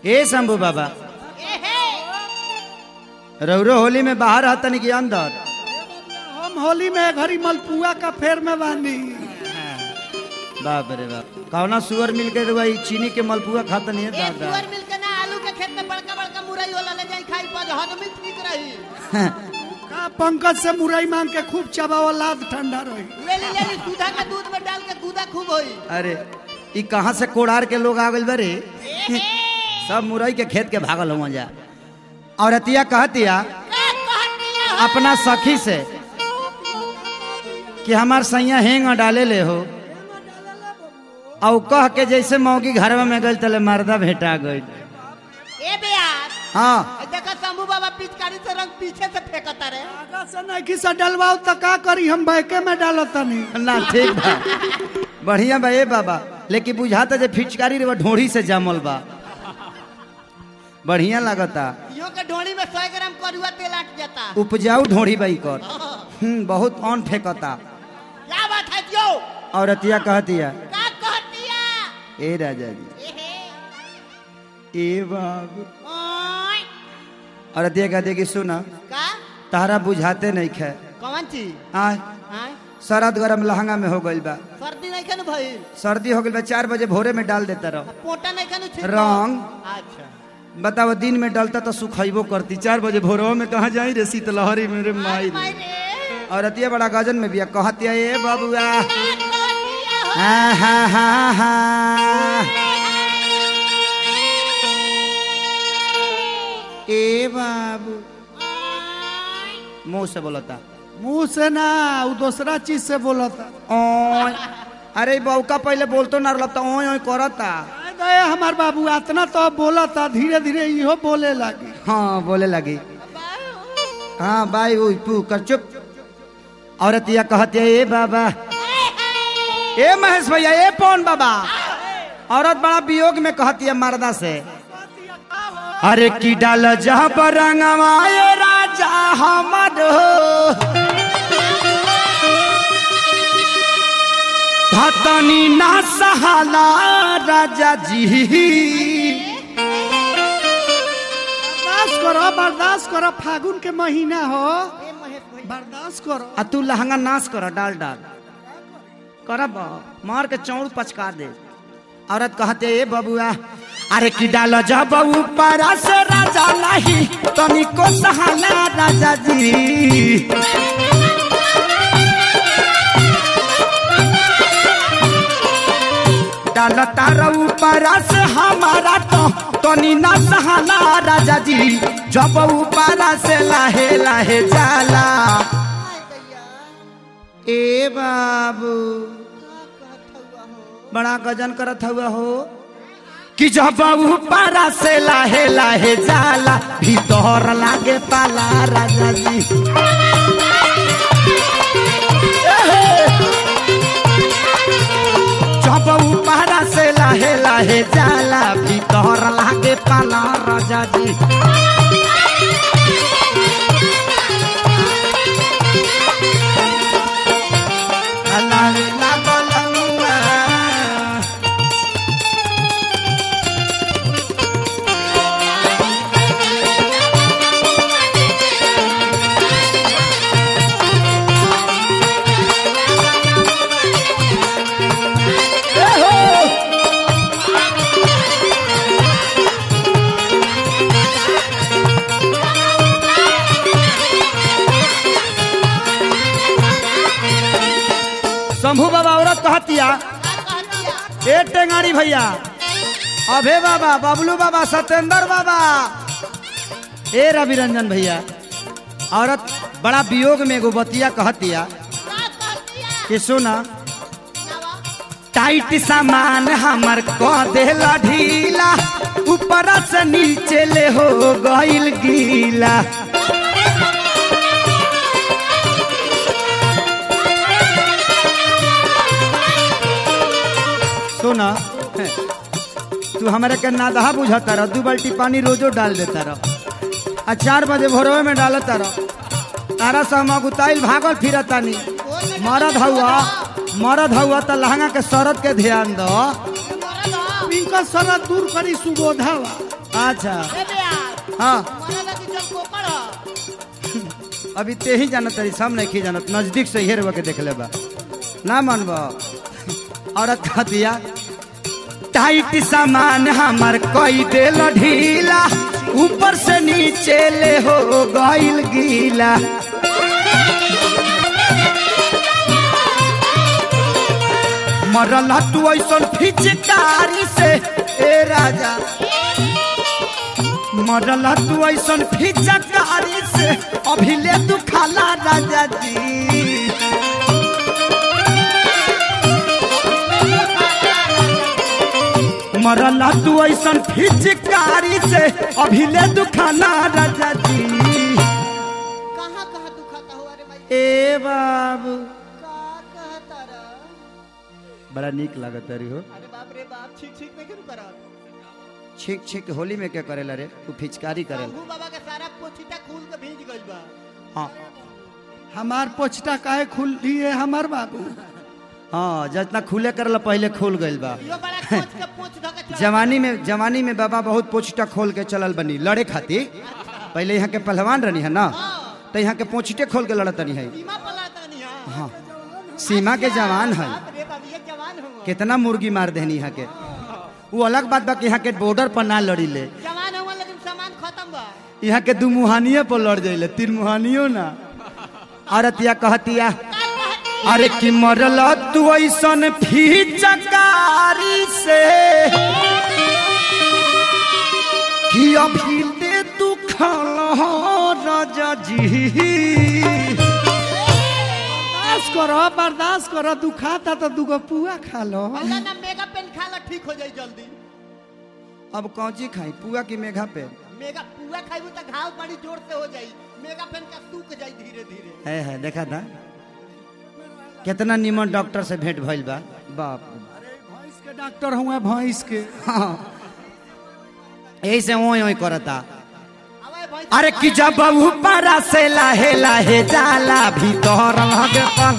ए शंभू बाबा रौरो होली में बाहर हतन की अंदर हम होली में घड़ी मलपुआ का फेर में बानी बाप रे बाप कौना सुअर मिल के वही चीनी के मलपुआ खाता नहीं है एक दादा सुअर मिल के ना आलू के खेत में बड़का बड़का मुरई वाला ले जाई खाई पर हजमी ठीक रही का पंकज से मुरई मांग के खूब चबावा लाद ठंडा रही ले ली ले ली सुधा के दूध में डाल के कूदा खूब होई अरे ई कहाँ से कोड़ार के लोग आ गए बरे सब मुरई के खेत के भागल हुआ जा और अतिया कहतिया अपना सखी से कि हमार सैया हेंग डाले ले हो और कह के जैसे मौगी घर में गई तले मर्दा भेटा गई ए बेयार हाँ ए देखा शंभू बाबा पिचकारी से रंग पीछे से फेंकता रे आगा से नहीं से डलवाओ तो का करी हम बैके में डालो तनी ना ठीक बा बढ़िया बा ए बाबा लेकिन बुझाता जे फिचकारी रे ढोड़ी से जामल बा बढ़िया लगता यो के ढोणी में 100 ग्राम करुआ तेल अट जाता उपजाऊ ढोड़ी बाई कर हम्म, बहुत ऑन फेंकता क्या बात है जो और अतिया कहतिया का कहतिया ए राजा जी एहे ए बाबू ओय और अतिया कहते कि सुना का तारा बुझाते नहीं खे कौन चीज आय हां शरद गरम लहंगा में हो गइल बा सर्दी नहीं खनु भाई सर्दी हो गइल बा चार बजे भोरे में डाल देता रहो पोटा नहीं खनु छिड़को। रंग। अच्छा बताओ दिन में डलता तो सुखैबो करती चार बजे भोरवा में कहाँ जाई रे शीतलहरी मेरे माई रे। माई रे और अतिया बड़ा गजन में बिया कहतिया ए बाबुआ का कहतिया हो हा हा हा हा ए बाबू मुंह से बोलता मुंह से ना वो दूसरा चीज से बोला था ओय अरे बौका पहले बोलतो ना रहता ओय ओय करता गए हमार बाबू इतना तो अब बोला था धीरे धीरे इहो बोले लगी हाँ बोले लगी हाँ बाई उई पू कर चुप औरत या कहती है ए बाबा ए महेश भैया ए पौन बाबा औरत बड़ा वियोग में कहती है मर्दा से अरे की डाल जहाँ पर रंगवाए राजा हमर धतनी ना सहाला राजा जी बर्दाश्त करो बर्दाश्त करो फागुन के महीना हो ए महेश भाई बर्दाश्त करो आ तू लहंगा नाश कर डाल डाल करब मार के चौड़ पचका दे औरत कहते ए बबुआ अरे की डाल जब ऊपर से राजा नहीं तनिको सहाला राजा जी डाल तारा ऊपर से हमारा तो तनी ना सहाला राजा जी जब ऊपर से लाहे लाहे जाला ए बाबू बड़ा गजन करत हुआ हो कि जब पारा से लाहे लाहे जाला भीतर लागे पाला राजा जी जब पारा से लाहे लाहे जाला भीतर लागे पाला राजा जी अल्लाह ला बलमुआ शंभू बाबा औरत कहतिया का कहतिया ए टेंगारी भैया अभे बाबा बबलू बाबा सत्येंद्र बाबा ए रवि रंजन भैया औरत बड़ा वियोग में एगो बतिया कहतिया का कहतिया कि सुना नवा टाइट सामान हमर कह देला ढीला ऊपर से नीचे ले हो गइल गीला सुना तू हमारे के नादहा बुझाता रह दू बाल्टी पानी रोजो डाल देता रह आ चार बजे भोरवे में डालता रह तारा से हम अगुताइल भागल फिरता नी मरद हुआ मरद हुआ तो लहंगा के शरत के ध्यान दो इनका सरा दूर करी सुबोधावा अच्छा ए बेयार हाँ मरे लगी जल कोकड़ ह। अभी ते ही जानत तरी सब नहीं जानत नजदीक से हेर के देख ले बा ना मनब औरत कह दिया टाइट सामान हमार कई देल ढीला ऊपर से नीचे ले हो गइल गीला मरल तू ऐसन फिचकारी से ए राजा मरल तू ऐसन फिचकारी से अभी ले तू खाला राजा जी मरल तू ऐसन फिचकारी से अभी ले तू खाला राजा जी कहाँ कहाँ दुखाता हुआ रे भाई ए बाबू का कहता रा बड़ा नीक लागत रही हो अरे बाप रे बाप ठीक ठीक नहीं क्यों करा छीक छीक होली में क्या करेला रे तू फिचकारी करेला शंभू बाबा के सारा पोछिटा खूल के भीज गइल बा हाँ हमार पोछटा काहे खुल है हमार बाबू हाँ जितना खुले करला पहले खोल गइल बा यो बड़ा कोच के पोछ धो के चढ़ा जवानी में जवानी में बाबा बहुत पोछटा खोल के चलल बनी लड़े खातिर पहले यहाँ के पहलवान रहनी है ना तो यहाँ के पोछटे खोल के लड़त नहीं है सीमा पलाता नहीं है हाँ सीमा के जवान है बाप रे बाप ये जवान हुआ कितना मुर्गी मार देनी यहाँ के वो अलग बात बा कि यहाँ के बॉर्डर पर ना लड़ी ले जवान हुआ लेकिन सामान खत्म बा यहाँ के दू मुहानिये पर लड़ जाइले तीन मुहानियो ना औरतिया कहतिया अरे कि मरल तू ऐसन फीचकारी से कि अभी ले तू खाला राजा जी बर्दाश्त करो बर्दाश्त करो दुखाता तो दूगो पुआ खा लो अल्लाह ना मेगा पेन खा ला ठीक हो जाई जल्दी अब कौची खाई पुआ की मेघा पे मेगा पुआ खाइबू तो घाव बड़ी जोर से हो जाई मेगा पेन का सूख जाई धीरे धीरे है है देखा था कितना निमन डॉक्टर से भेंट भइल बा बाप रे। भैंस के डॉक्टर हुए भैंस के हाँ यही से ओई ओई करता अबे भाई अरे कि जब ऊपर से लाहे लाहे जाला भीतर लगे पल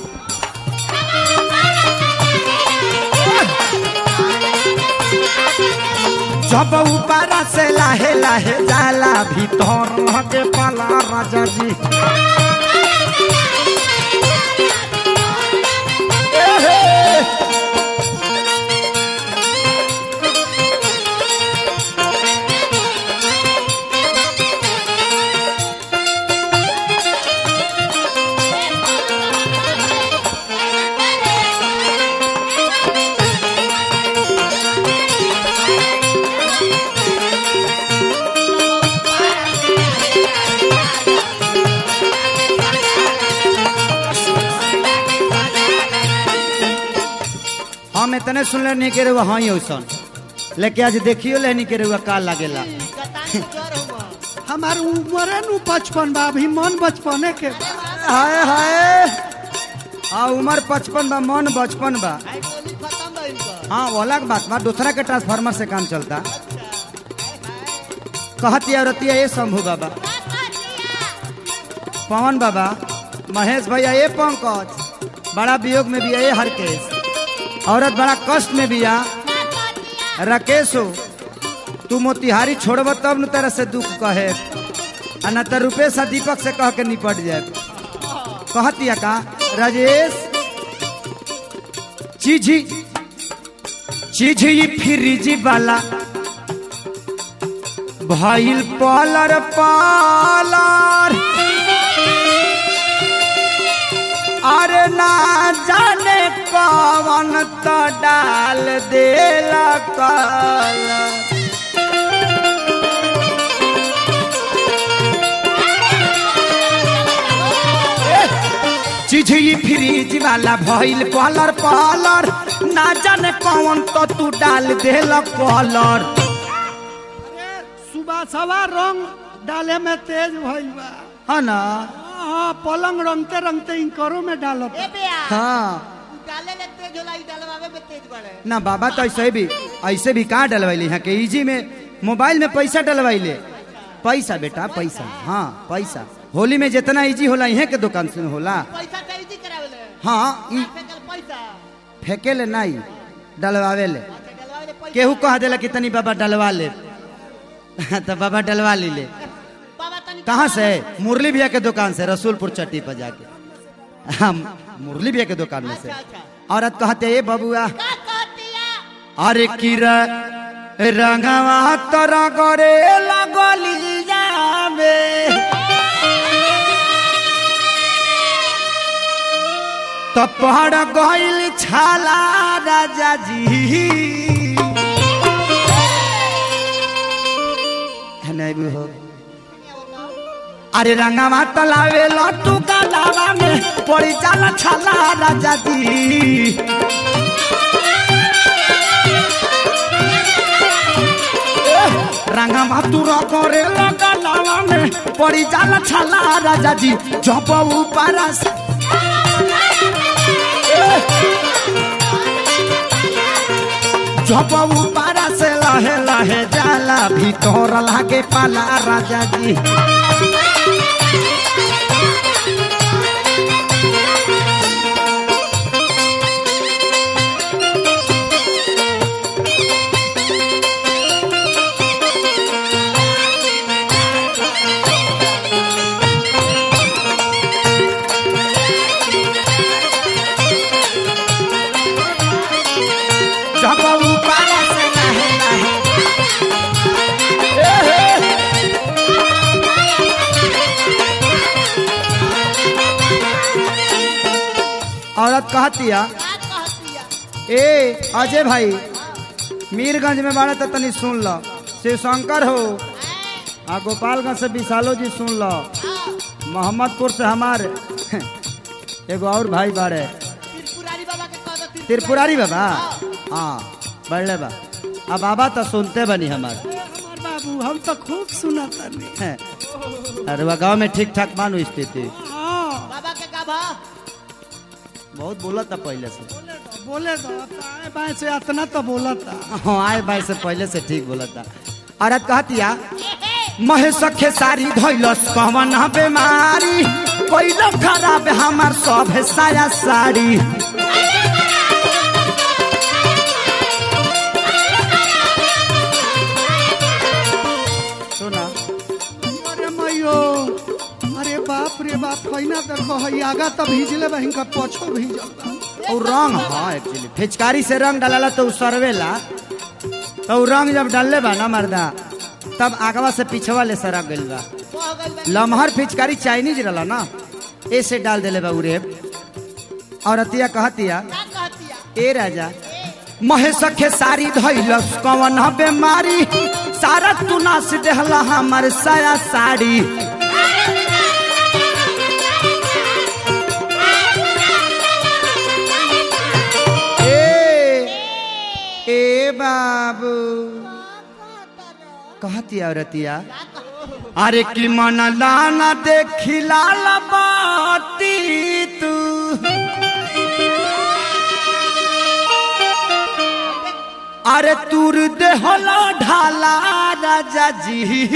जब ऊपर से लाहे लाहे जाला भीतर लगे पला राजा जी हम इतने सुन ले नहीं के रहुआ हाँ औसन लेकिन आज देखियो ले नहीं के रहुआ का लागेला गतान के जोर हुआ हमार उम्र नु बचपन बा अभी मन बचपने के बा। हाय हाय आ उम्र पचपन बा मन बचपन बा आई गोली खत्म बा इनका हाँ वो अलग बात बा दूसरा के ट्रांसफार्मर से काम चलता कहती औरतिया ये शंभू बाबा पवन बाबा महेश भैया ये पंकज बड़ा वियोग में भी है ये हरकेश औरत बड़ा कष्ट में भी आ राकेश हो तू मोतिहारी छोड़ब तब न तेरा से दुख कहे आ न तो रुपेश आ दीपक से कह के निपट जाए कहतिया का राजेश चीजी चीजी फ्रिज वाला भइल पालर पालर अरे ना जाने कौन तो डाल देला कलर चिझी फ्रिज वाला भइल कलर पालर ना जाने कौन तो तू डाल देला कलर अरे सुबह सवा रंग डाले में तेज भइल बा है ना हाँ पलंग रंगते रंगते इनकरो में डालत ए बेया हाँ डाले ले तेज होला ई डलवावे में तेज बड़े ना बाबा तो ऐसे भी ऐसे भी कहाँ डलवाइले यहाँ के इजी में मोबाइल में पैसा डलवाइले पैसा बेटा पैसा हाँ पैसा होली में जितना इजी होला यहाँ के दुकान से होला पैसा तो इजी करावे ले हाँ ई फेंकल पैसा फेंके ले नहीं डलवावे ले अच्छा डलवावे ले पैसा केहू कह देला कि तनी बाबा डलवा ले तो बाबा डलवा ली ले बाबा तनी कहाँ से मुरली भैया के दुकान से रसूलपुर चट्टी पर जाके हम मुरली भैया के दुकान में से अच्छा अच्छा औरत कहते ये बबुआ का कहतिया अरे किरा रंगवा तोरा करे लगली जाबे तो पहाड़ गइल छाला राजा जी है नहीं भी हो अरे रंगवा तलावे लट्टू गलावा में पड़ी जाला छाला राजा जी रंगवा तुरा करे गलावा में पड़ी जाला छाला राजा जी जब ऊपर से जब ऊपर से लहे लहे जाला भीतर लागे पाला राजा जी जब ऊपर से लहे लहे औरत कहतिया का कहतिया ए अजय भाई मीरगंज में बाड़ा तो तनी सुन लो शिव शंकर हो आ गोपालगंज से विशालो जी सुन लो मोहम्मदपुर से हमारे एगो और भाई बाड़े त्रिपुरारी बाबा के कह दो त्रिपुरारी बाबा हाँ बढ़ले बा अब बाबा तो सुनते बनी हमार हमार बाबू हम तो खूब सुनता नहीं अरे वह गाँव में ठीक ठाक मानू स्थिति हाँ बाबा के का भा बहुत बोला था पहले से बोले दो बोले दो दाएं बाएं से इतना तो बोला था हाँ आए भाई से पहले से ठीक बोला था औरत कहतिया महेश खेसारी धैलस कवन बीमारी कोई खराब हमार सब साया साड़ी सुना अरे मैयो अरे बाप रे बाप कहना देखो है आगा तो भीजले बहिन का पछो भीजल बा। और रंग हाँ एक्चुअली फिचकारी से रंग डाला तो उ सरवेला तो उ रंग जब डालले बा ना मर्दा तब आगवा से पिछवा ले सरक गइल बा कह गइल बा लमहर फिचकारी चाइनीज रहला ना ऐसे डाल देले बा उरे और अतिया कहतिया का कहतिया ए राजा महेश खेसारी धैलस कवन बेमारी सारा तू नास देहला हमर साया साड़ी ए ए बाबू कहतिया औरतिया अरे कि मन लाना देखी लाल बाती तू अरे तूर देहला ढाला राजा जी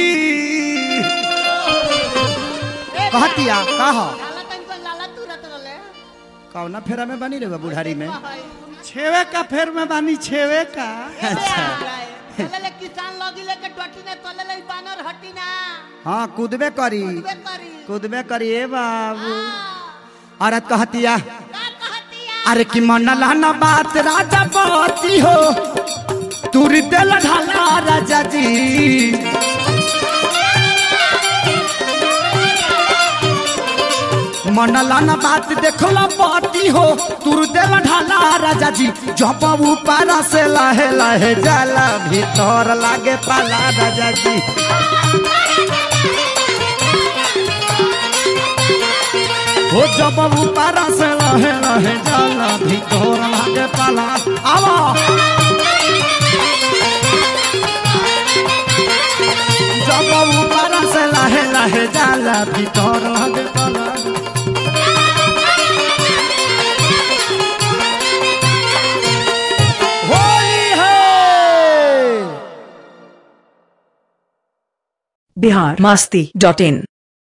कहतिया कह लाला तन को लाला तुरत रहले कौना फेरा में बनी रे बुढ़ारी में छेवे का फेर में बानी छेवे का अच्छा चले किसान लगी लेके डटी ने तले ले बानर हटी ना हाँ कूदबे करी बे करी कूदबे करी ए बाबू औरत कहतिया का कहतिया अरे कि मन लाना बात राजा बाती हो तूर दिल ढाला राजा जी मन लाना बात देखला बाती हो तूर दिल ढाला राजा जी जब ऊपर से लहे लहे जाला भीतर लागे पाला राजा जी हो जब ऊपर से लहे लहे जाला भीतर लागे पाला आवा जब ऊपर से लहे लहे जाला भीतर लागे पाला होली है बिहार मस्ती डॉट इन